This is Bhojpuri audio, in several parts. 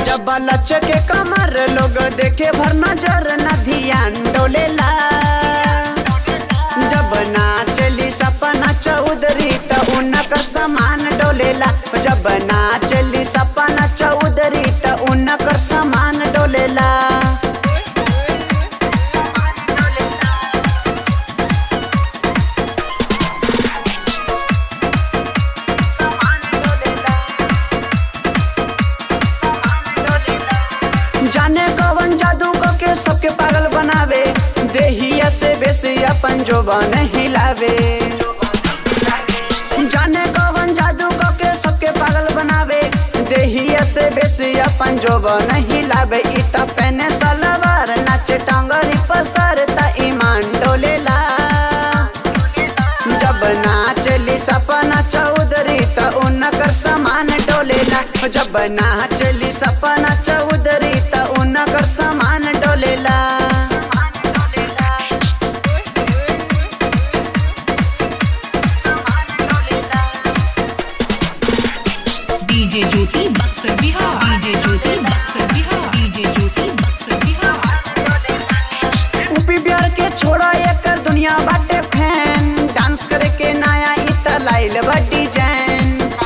जब लच के कमर लोग देखे भर नजर न ध्यान डोलेला जब नाचली सपना चौधरी त उनकर समान डोलेला जब नाचली सपना चौधरी त उनकर समान डोलेला जाने कवन जादू क के सबके पागल बनावे देहिया से बेसी अपन जोबन हिलावे जाने कवन जादू क के सबके पागल बनावे देहिया से बेसी अपन जोबन हिलावे इ त पहने सलवार नाचे टांगरी पसर त ईमान डोलेला जब नाचली सपना चौधरी त उनकर समान डोलेला जब नाचली सपना चौधरी त उनकर समान डोलेला DJ Jyoti Buxar Bihar DJ Jyoti Buxar Bihar DJ Jyoti Buxar Bihar UP Bihar के छोड़ा एकर दुनिया बाटे फैन डांस करे के नया इत लाइल बा डिजाइन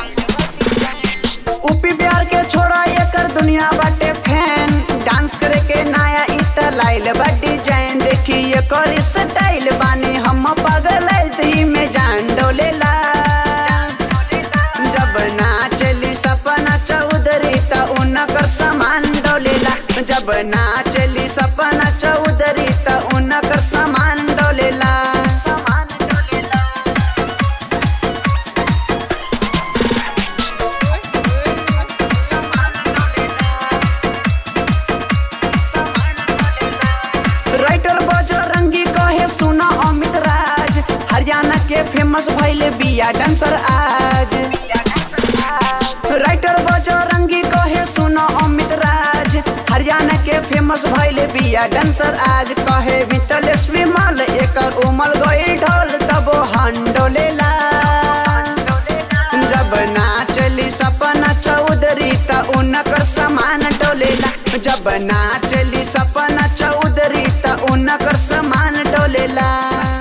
यूपी बिहार के छोड़ा एकर दुनिया बाटे फैन डांस करे के नया इत लाइल बा डिजाइन देखी एकर स्टाइल बानी हम पागल ही में जान डोलेला जब नाचली सपना चौधरी त उनकर समान डोलेला जब नाचली सपना चौधरी त उनकर समान डोलेला समान डोलेला राइटर बजरंगी कहे सुना अमित राज हरियाणा के फेमस भैले बिया डांसर आज राइटर बजरंगी कहे सुना अमित राज हरियाणा के फेमस भैले बिया डांसर आज कहे वितलेश विमल एकर उमल गई ढोल तब हंडोलेला जब नाचली सपना चौधरी त उनकर समान डोलेला जब नाचली सपना चौधरी त उनकर समान डोलेला